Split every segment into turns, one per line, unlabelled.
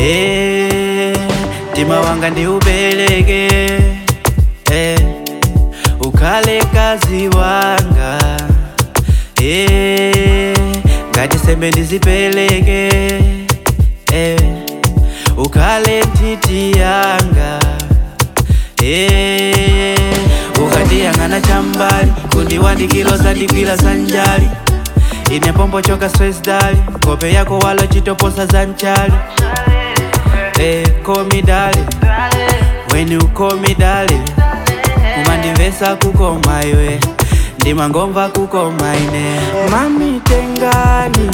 Eh, mtima wanga ndiupereke eh, ukhale kazi wanga eh, ngati sembe ndizipeleke eh, ukhale ntiti yanga eh, ukandiyang'ana chambali kundiwandikilo zandigwira sanjali ine pombo choka stress dali kope yako wala chitoposa za mchali eh, call me darling when you call me darling kumandimvesa kukoma iwe ndimangomva kukoma ine mami tengani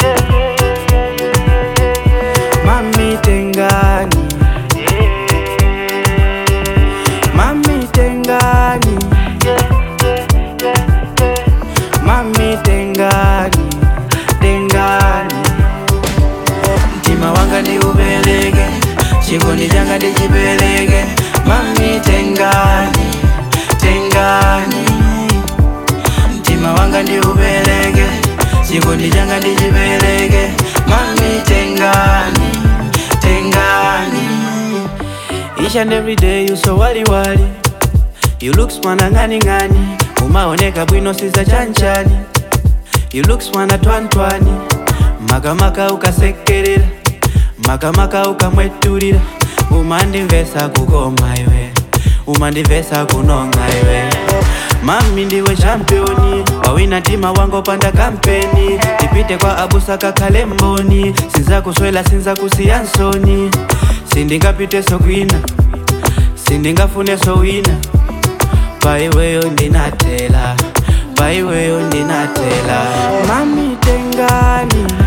mami tengani mami tengani mami tengani tengani mtima wanga ndiupereke chikondi changa ndichipereke mami tengani tengani mtima wanga ndiupereke chikondi changa ndichipereke mami tengani tengani each and every day you so wali wali you look swana ngani ngani umaoneka bwino siza chanchani you look swana twantwani makamaka ukasekerera makamaka ukamwetulira umandimvesa kukoma iwe umandimvesa kunonga iwe mami ndiwe championi wawina tima wango panda kampeni tipite kwa abusa kakhale mboni sinzakuswela sinzakusiyansoni sindingapite sokwina sindingafune sowina paiweyo ndinatela paiweyo ndinatela mami tengani